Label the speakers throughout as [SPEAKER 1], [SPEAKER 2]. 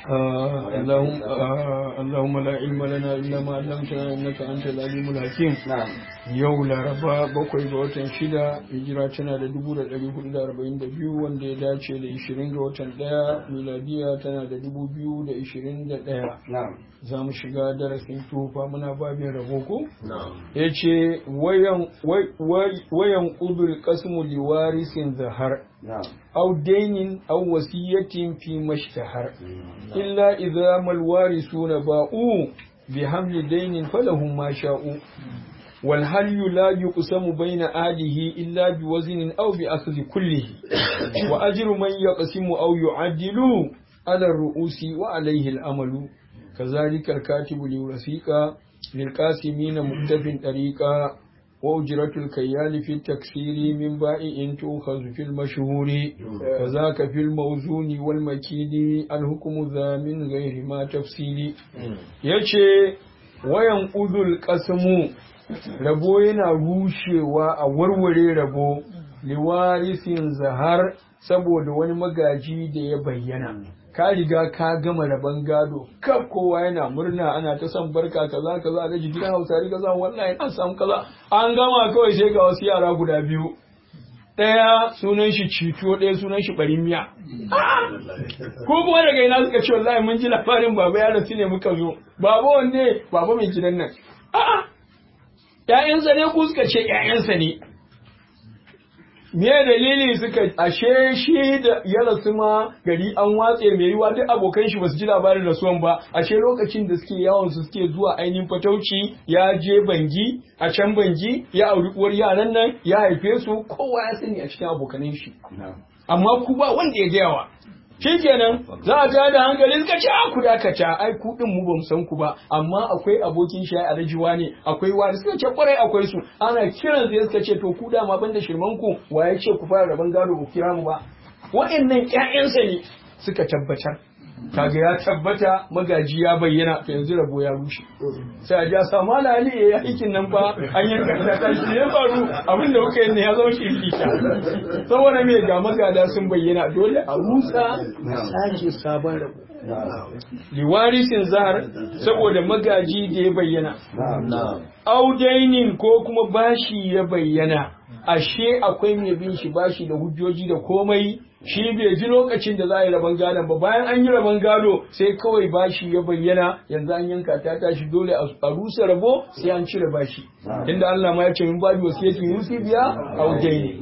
[SPEAKER 1] آه اللهم آه اللهم لا علم لنا إلا ما علمتنا إنك أنت العليم الحكيم
[SPEAKER 2] نعم
[SPEAKER 1] yau laraba bakwai ga watan shida hijira tana da dubu da ɗari hudu da arba'in da biyu wanda ya dace da ishirin ga watan ɗaya miladiya tana da dubu biyu da ishirin da ɗaya
[SPEAKER 2] نعم
[SPEAKER 1] za mu shiga darasin tufa muna babin rabo ko
[SPEAKER 2] نعم
[SPEAKER 1] ya ce wayan ƙudur ƙasmu liwarisin zahar
[SPEAKER 2] نعم
[SPEAKER 1] أو دين أو وصية فيما اشتهر إلا إذا ما الوارثون باءوا بحمل دين فلهم ما شاءوا والهل لا يقسم بين آله إلا بوزن أو بأخذ كله وأجر من يقسم أو يعدل على الرؤوس وعليه الأمل كذلك الكاتب للوثيق للقاسمين مكتف طريقا وأجرة الكيال في التكسير من بائع تؤخذ في المشهور كذاك في الموزون والمكيد الحكم ذا من غير ما تفصيل يشي وينقض القسم rabo yana rushewa a warware rabo liwarisin zahar saboda wani magaji da ya bayyana ka riga ka gama rabon gado kaf kowa yana murna ana ta son barka kaza kaza a daji gidan hausari kaza wallahi an samu kaza an gama kawai sai ga wasu yara guda biyu ɗaya sunan shi cito ɗaya sunan shi ɓarin miya ko kuma daga ina suka ce wallahi mun ji labarin baba ya rasu ne muka zo baba wanne baba mai gidan nan a'a ‘ya'yansa ne ku suka ce ‘ya'yansa ne, me dalili suka ashe shi da ya rasu ma gari an watse mai yiwa duk abokan shi basu ji labarin rasuwan ba ashe lokacin da suke yawon su suke zuwa ainihin fatauci ya je bangi a can bangi ya auri uwar yaran nan ya haife su kowa ya sani a cikin abokanan shi
[SPEAKER 2] نعم
[SPEAKER 1] amma ku ba wanda ya gayawa shikenan za a tada hankali suka ce a ku dakata ai ku din mu bamu san ku ba amma akwai abokin shi a rajiwa ne akwai wani suka ce kwarai akwai su ana kiran zai suka ce to ku dama banda shirman ku waye ce ku fara raban gado ku kira mu ba wa'annan ƴaƴansa ne suka tabbatar kaga ya tabbata magaji ya bayyana to yanzu rabo ya rushe sai a ja samu ali ya yi aikin nan fa an yanka ta kashi ne ya faru abin da kuka yi ne ya zama shirkita saboda me ga magada sun bayyana dole a rusa a sake sabon rabo liwarisin zahar saboda magaji da ya bayyana
[SPEAKER 2] نعم نعم
[SPEAKER 1] audainin ko kuma bashi ya bayyana ashe akwai mai bin shi bashi da hujjoji da komai shi bai ji lokacin da za a yi rabon gadon ba bayan an yi rabon gado sai kawai bashi ya bayyana yanzu an yanka ta tashi dole a rusa rabo sai an cire bashi inda Allah ma ya ce min babi wasiyatin yusi biya audaini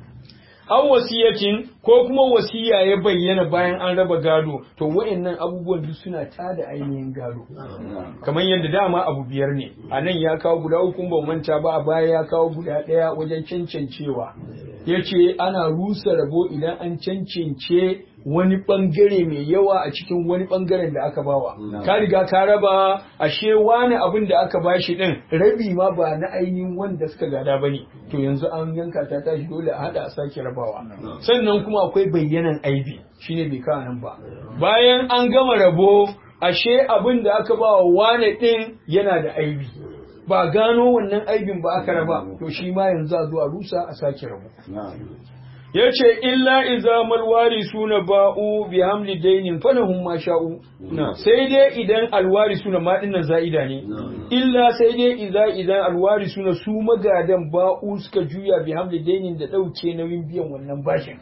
[SPEAKER 1] an wasiyatin ko kuma wasiya ya bayyana bayan an raba gado to wa'annan abubuwan duk suna tada ainihin gado kamar yadda dama abu biyar ne a nan ya kawo guda uku ba manta ba a baya ya kawo guda ɗaya wajen cancancewa ya ce ana rusa rabo idan an cancance wani bangare mai yawa a cikin wani bangaren da aka bawa ka riga ka raba ashe wani abin da aka bashi din rabi ma ba na ainihin wanda suka gada bane to yanzu an yanka ta tashi dole a hada a sake rabawa sannan kuma akwai bayyanan aibi shine bai kawo nan ba bayan an gama rabo ashe abin da aka bawa wane din yana da aibi ba gano wannan aibin ba aka raba to shi ma yanzu a zo a rusa a sake rabo
[SPEAKER 2] نعم
[SPEAKER 1] ya ce illa iza malwari suna ba'u bi hamli dainin falahum ma sha'u sai dai idan alwari suna ma dinnan za'ida ne illa sai dai iza idan alwari suna su magadan ba'u suka juya bi hamli dainin da dauke nauyin biyan wannan bashin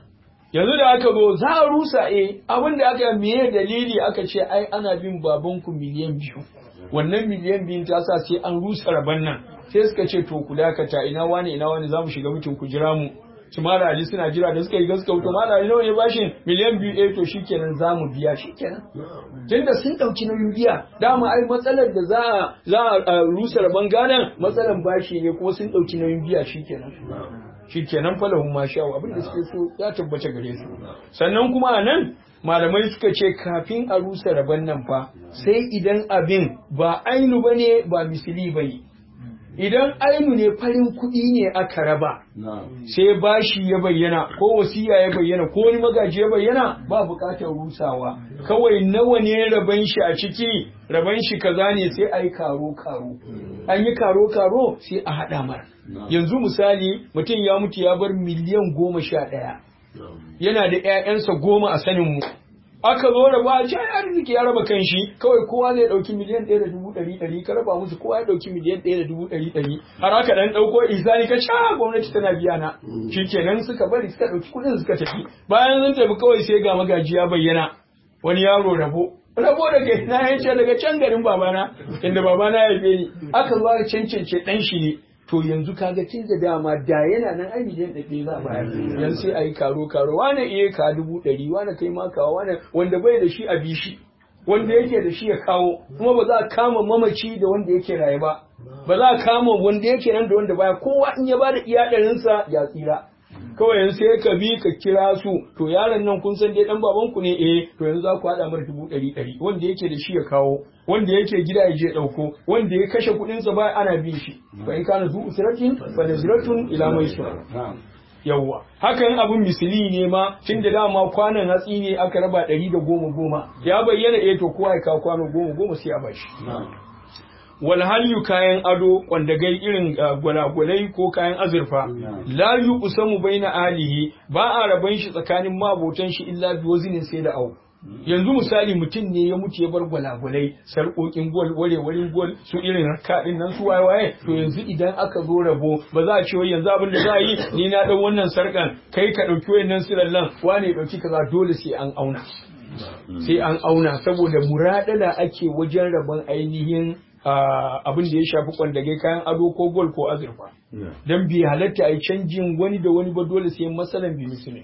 [SPEAKER 1] yanzu da aka zo za a rusa eh abin da aka meye dalili aka ce ai ana bin babanku miliyan biyu wannan miliyan biyun ta sa sai an rusa rabon nan sai suka ce to ku dakata ina wani ina wani za mu shiga mutum ku jira mu su mara ali suna jira da suka yi gaska to mara ali nawa ne bashin miliyan biyu ɗaya to shikenan za mu biya shikenan tunda sun ɗauki nauyin biya dama ai matsalar da za a za a rusa rabon gadon matsalar bashi ne kuma sun ɗauki nauyin biya shikenan shikenan falahun ma sha'u abin da suke so ya tabbata gare su sannan kuma a nan malamai suka ce kafin a rusa rabon nan fa sai idan abin ba ainu bane ba misili bane idan ainu ne farin kuɗi ne aka raba sai bashi ya bayyana ko wasiya ya bayyana ko wani magaji ya bayyana ba buƙatar rusawa kawai nawa ne raban shi a ciki raban shi kaza ne sai a yi karo karo an yi karo karo sai a haɗa mara yanzu misali mutum ya mutu ya bar miliyan goma sha ɗaya yana da 'ya'yansa goma a sanin mu aka zo raba a ai arziki ya raba kan shi kawai kowa zai dauki miliyan ɗaya da dubu ɗari ɗari ka raba musu kowa ya dauki miliyan ɗaya da dubu ɗari ɗari har aka dan ɗauko isani ka sha gwamnati tana biya na shikenan suka bari suka ɗauki kuɗin suka tafi bayan sun tafi kawai sai ga magaji ya bayyana wani yaro rabo rabo daga ina ya ce daga can garin babana inda babana ya haife ni aka zo aka cancance ɗan shi ne to yanzu kaga tun da dama da yana nan ai miliyan ɗaya za a bayar yanzu sai a yi karo karo wane iya ka dubu ɗari wane kai ma kawo wane wanda bai da shi a bi shi wanda yake da shi ya kawo kuma ba za a kama mamaci da wanda yake raye ba ba za a kama wanda yake nan da wanda baya kowa in ya bada iya ɗarinsa ya tsira kawai yanzu sai ka bi ka kira su to yaron nan kun san dai dan baban ku ne eh to yanzu za ku haɗa mar dubu ɗari ɗari wanda yake da shi ya kawo wanda yake gida ya je ɗauko wanda ya kashe kuɗin sa ba ana bin shi fa in kana zu usratin fa naziratun ila maisura yawwa hakan abin misili ne ma tun da dama kwanan hatsi ne aka raba ɗari da goma goma ya bayyana eh to kowa ya kawo kwano goma goma sai a bashi wal halyu kayan ado kwandagai irin gwalagwalai ko kayan azurfa la yuqsamu baina alihi ba a raban shi tsakanin mabotan shi illa bi wazinin sai da au yanzu misali mutum ne ya mutu ya bar gwalagwalai sarƙoƙin gol warewarin gol su irin raka din nan su waye waye to yanzu idan aka zo rabo ba za a ce wai yanzu abin da za a yi ni na dan wannan sarƙan kai ka ɗauki wayannan sirallan wane ɗauki kaza dole sai an auna sai an auna saboda muradala ake wajen rabon ainihin abin da ya shafi kwandage kayan ado ko gol ko azurfa don bi halatta a yi canjin wani da wani ba dole sai masalan bi musulmi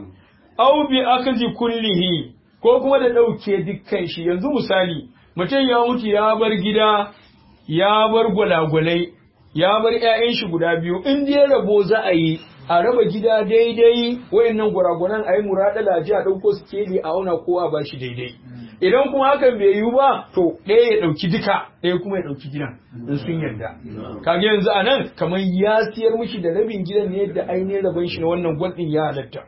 [SPEAKER 1] au bi akazi kullihi ko kuma da ɗauke dukkan shi yanzu misali mutum ya mutu ya bar gida ya bar gwalagwalai ya bar 'ya'yan shi guda biyu in dai rabo za a yi a raba gida daidai wayannan gwaragwaran a yi muraɗala ji a ɗauko sikeli a auna kowa ba shi daidai idan kuma hakan bai yiwu ba to ɗaya ya ɗauki duka ɗaya kuma ya ɗauki gidan in sun yarda kaga yanzu a nan kamar ya siyar mishi da rabin gidan ne da ainihin rabon shi na wannan gwal ɗin ya halatta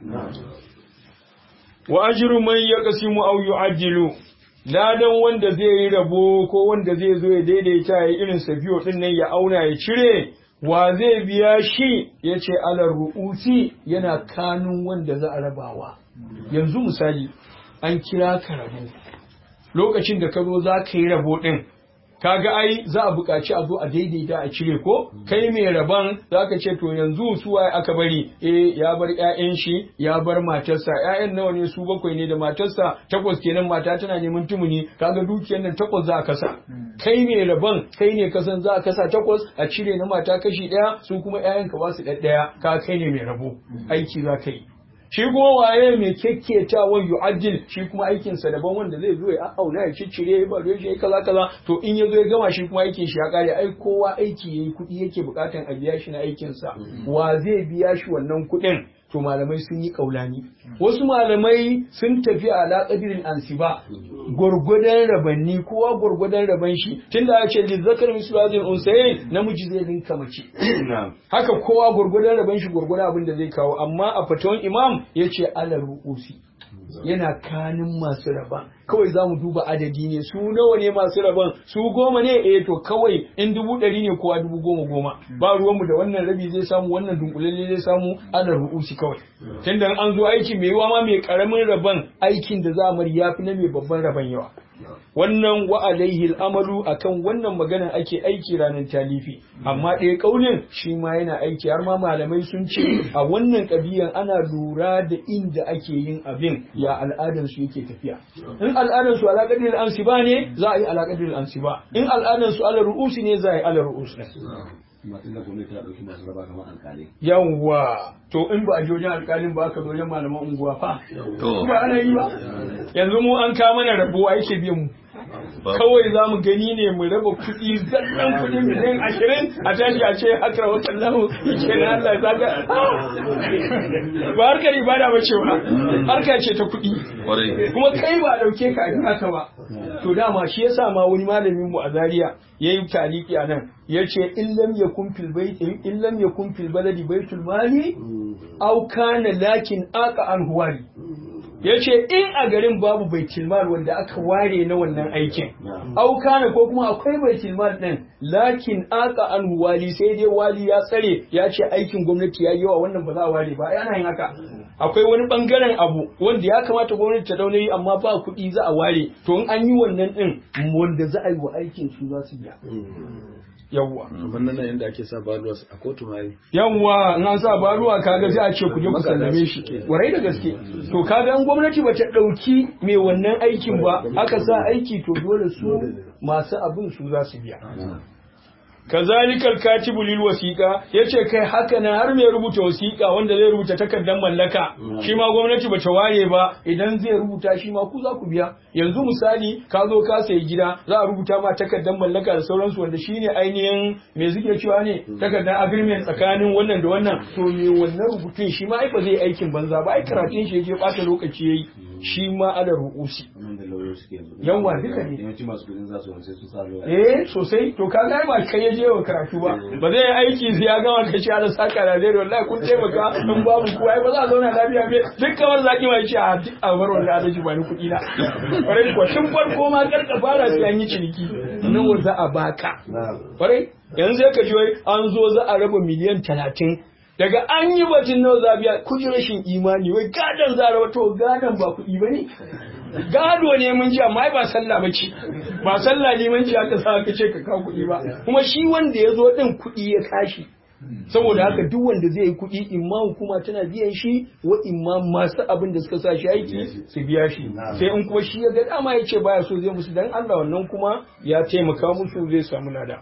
[SPEAKER 1] wa ajru man yaqsimu aw yu'ajjilu ladan wanda zai yi rabo ko wanda zai zo ya daidaita ya irin safiyo din nan ya auna ya cire wa zai biya shi ya ce alar ru'usi yana kanun wanda za a rabawa yanzu misali an kira ka rabo lokacin da ka zo za ka yi rabo ɗin kaga ai za a buƙaci a zo a daidaita a cire ko kai mai rabon za ka ce to yanzu su waye aka bari eh ya bar ƴaƴan shi ya bar matarsa ƴaƴan nawa ne su bakwai ne da matarsa takwas kenan mata tana neman tumuni kaga dukiyar nan takwas za a kasa kai mai rabon kai ne kasan za a kasa takwas a cire na mata kashi ɗaya su kuma ƴaƴan ka ba su ɗaya ka kai ne mai rabo aiki za ka yi shi kuma waye mai kyakkyatawan yu'addil shi kuma aikinsa daban wanda zai zo ya auna ya ciccire ya bari shi kaza kaza to in ya zo ya gama shi kuma aikin shi ya kare ai kowa aiki yayi kuɗi yake bukatan a biya shi na aikinsa wa zai biya shi wannan kuɗin to malamai sun yi kaulani wasu malamai sun tafi a alaƙadirin ansiba gwargwadon rabanni kowa gwargwadon raban shi tunda a ce lizzakar misalajin unsayin namiji zai rinka mace haka kowa gwargwadon raban shi gwargwadon abin da zai kawo amma a fatawan imam ya ce alar ru'usi yana kanin masu raba kawai za mu duba adadi ne su nawa ne masu raban su goma ne eh to kawai in dubu ɗari ne kowa dubu goma goma ba ruwanmu da wannan rabi zai samu wannan dunkulalle zai samu ana ru'usi kawai tunda an zo aiki mai yawa ma mai karamin raban aikin da za mu ya fi na mai babban raban yawa wannan wa alaihi al'amalu akan wannan maganan ake aiki ranar talifi amma ɗaya ƙaunin shi ma yana aiki har ma malamai sun ce a wannan ƙabiyan ana lura da inda ake yin abin ya al'adar su yake tafiya in al'adar su alaƙadir ansiba ne za a yi alaƙadir ansiba in al'adar su ala ru'usi ne za a yi ala ru'usi yawwa to in ba a ji wajen alƙalin ba aka zo wajen malaman unguwa fa ba ana yi ba yanzu mu an kama mana rabuwa yake biyan mu kawai za mu gani ne mu raba kuɗi zallan kuɗi miliyan ashirin a tashi a ce haka wata lahu ke na Allah ya zaga ba harkar ibada ba ce ba harka ce ta kuɗi kuma kai ba a ɗauke ka a haka ba to dama shi yasa ma wani malamin mu a Zaria yayi taliki a nan yace in lam yakun fil bait in lam yakun fil baladi baitul mali aw kana lakin aqa an huwali ya ce in a garin babu baitilmal wanda aka ware na wannan aikin aukana ko kuma akwai baitilmal din lakin aka an wali sai dai wali ya tsare ya ce aikin gwamnati ya yi yawa wannan ba za a ware ba ana yin haka akwai wani bangaren abu wanda ya kamata gwamnati ta dauna yi amma ba kuɗi za a ware to in an yi wannan din wanda za a yi wa aikin su za su biya yawwa
[SPEAKER 2] kamar nan yadda ake sa baluwa a kotu ma yi
[SPEAKER 1] yawwa in an sa baruwa kaga sai a ce ku je ku sallame shi warai da gaske to kaga an gwamnati bata dauki mai wannan aikin ba aka sa aiki to dole su masu abin su za su biya kazalikal katibu lil wasiqa yace kai haka nan har mai rubuta wasiqa wanda zai rubuta takardar mallaka shi ma gwamnati bata ware ba idan zai rubuta shi ma ku za ku biya yanzu misali ka zo ka sayi gida za a rubuta ma takardar mallaka da sauransu wanda shine ainihin me suke cewa ne takardar agreement tsakanin wannan da wannan to me wannan rubutun shi ma ai ba zai aikin banza ba ai karatun shi yake bata lokaci yayi shi ma ala ru'usi yawa duka ne
[SPEAKER 3] yawanci masu kudin za su sai su sa lawyer
[SPEAKER 1] eh sosai to ka ga ba kai ya je wa karatu ba ba zai yi aiki sai ya gama ka ce ala saka da zai wallahi kun taimaka in babu ku ai ba za a zauna lafiya be duk kamar zaki mai ce a duk a bar wannan alaji ba ni kuɗi na kwarai ko tun farko ma kar ka fara sai an yi ciniki nawa za a baka kwarai yanzu ya ka ji wai an zo za a raba miliyan talatin daga an yi batun nawa za a biya kuji rashin imani wai gadon za a raba to gadon ba kuɗi ba ne gado ne mun ji amma ai ba sallah ba ce ba sallah ne mun ji aka sa ka ce ka kawo kuɗi ba kuma shi wanda ya zo ɗin kuɗi ya kashi saboda haka duk wanda zai yi kuɗi imma hukuma tana biyan shi wa imma masu abin da suka sa shi aiki su biya shi sai in kuma shi ya ga dama ya ce baya so zai musu dan Allah wannan kuma ya taimaka musu zai samu lada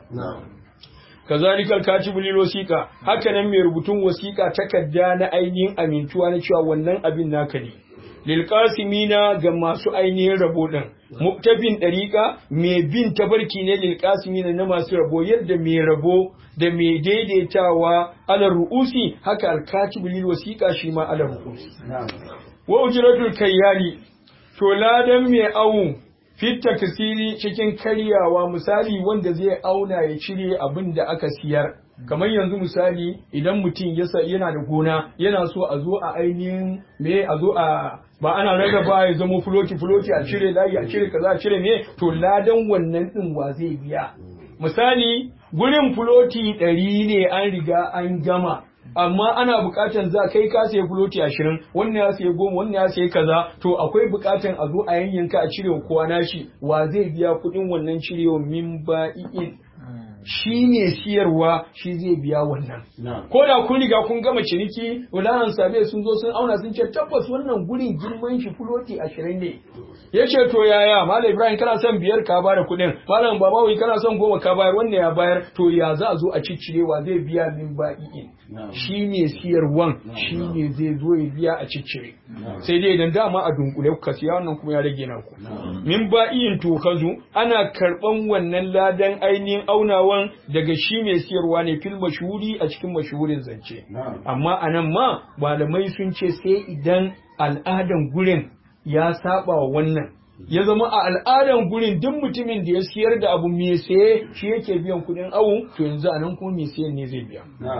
[SPEAKER 1] kazalikal katibu lil wasiqa haka nan mai rubutun wasiqa takarda na ainihin amintuwa na cewa wannan abin naka ne lil qasimina ga masu ainihin rabo din muktafin dariqa mai bin tabarki ne lil qasimina na masu rabo yadda mai rabo da mai daidaitawa ala ru'usi haka al katibu lil wasiqa shi ma ala ru'usi wa ujratul kayyali to ladan mai awu fitta kasiri cikin karyawa misali wanda zai auna ya cire abin da aka siyar kamar yanzu misali idan mutum yana da gona yana so a zo a ainihin me a zo a ba ana rarraba ya zama fuloti fuloti a cire layi a cire kaza a cire me to ladan wannan din wa zai biya misali gurin fuloti ɗari ne an riga an gama amma ana buƙatar za kai ka sayi fuloti ashirin wannan ya sayi goma wannan ya sayi kaza to akwai buƙatar a zo a yanyanka a cire kowa nashi wa zai biya kuɗin wannan cirewa min ba'i'in shi ne siyarwa shi zai biya wannan ko da kun riga kun gama ciniki wulanan sabe sun zo sun auna sun ce tabbas wannan gurin girman shi fuloti ashirin ne ya ce to yaya malam ibrahim kana son biyar ka bada kuɗin malam babawi kana son goma ka bayar wannan ya bayar to ya za a zo a ciccirewa zai biya min ba'i'in shi ne siyarwan shi ne zai zo ya biya a ciccire sai dai idan dama a dunkule kuka siya wannan kuma ya rage naku min ba'i'in to kazu ana karɓan wannan ladan ainihin aunawan daga shi mai siyarwa ne fil mashhuri a cikin mashhurin zance amma anan ma malamai sun ce sai idan al'adan gurin ya saba wa wannan ya zama a al'adan gurin duk mutumin da ya siyar da abu mai saye shi yake biyan kuɗin awu to yanzu anan kuma mai sayan ne zai biya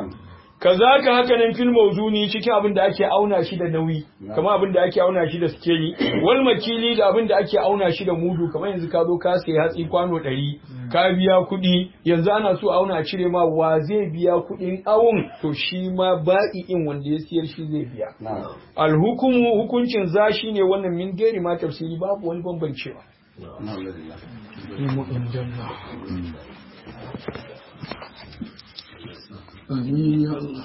[SPEAKER 1] kazaka haka nan fil mawzuni cikin abin da ake auna shi da nauyi kamar abin da ake auna shi da skeli wal makili da abin da ake auna shi da mudu kamar yanzu ka zo ka sayi hatsi kwano ɗari ka biya kuɗi yanzu ana so auna a cire ma wa zai biya kuɗin awun to shi ma ba'i'in wanda ya siyar shi zai biya alhukumu hukuncin za shi ne wannan min gari ma tafsiri babu wani bambancewa Amin ya Allah.